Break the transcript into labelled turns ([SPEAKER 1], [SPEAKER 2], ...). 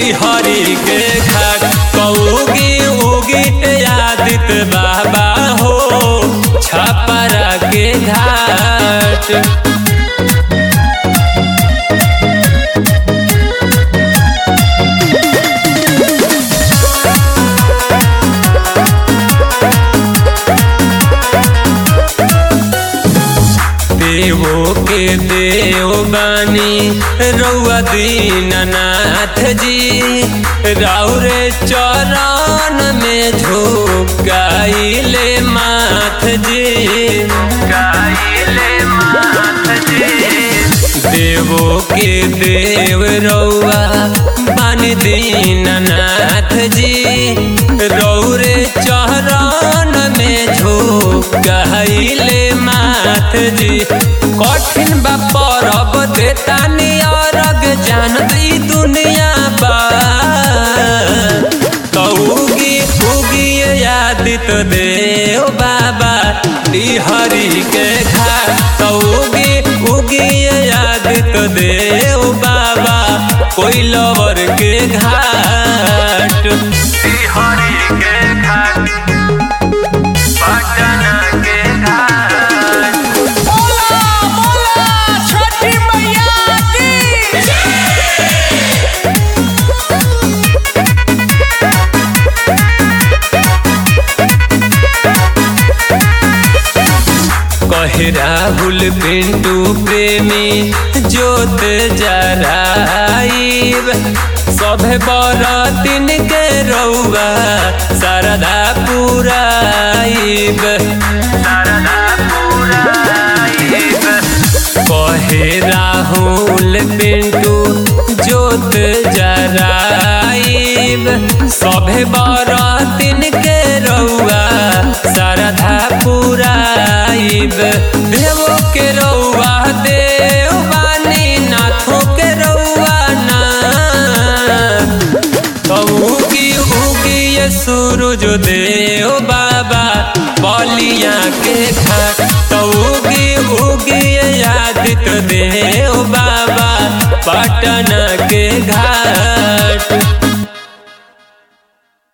[SPEAKER 1] हरी के घाट कौगी उगी आदित बाबा हो छपरा के घाट देवो के देव बानी रउआ दीननाथ जी राउरे चरण में झुकाइले माथ जी गाइले माथ जी देवो के देव रउआ बानी दीननाथ जी रौरे चरण में झुकाइले माथ जी कठिन बा परब देतानी अरग जानत ई दुनिया बा कौगी उगी यादित देव बाबा हरि के घाट कौगी उगी यादित देव बाबा कोई लवर के घाट हरि के घाट पटना के घाट
[SPEAKER 2] बोला बोला छठी मैया की
[SPEAKER 1] कहे राहुल पिंटू प्रेमी जोत जराइब सभे बरतिन के रउआ शारदा पुराइब शारदा पुराइब कहे राहुल पिंटू जोत जराइब सभे बरतिन के रउआ शारदा पुराइब देवो के रउआ देव बानी नाथों के रउआ ना उगी उगी ये सूरज देव बाबा बलिया के घाट तो उगी उगी ये आदित्य देव बाबा पटना के घाट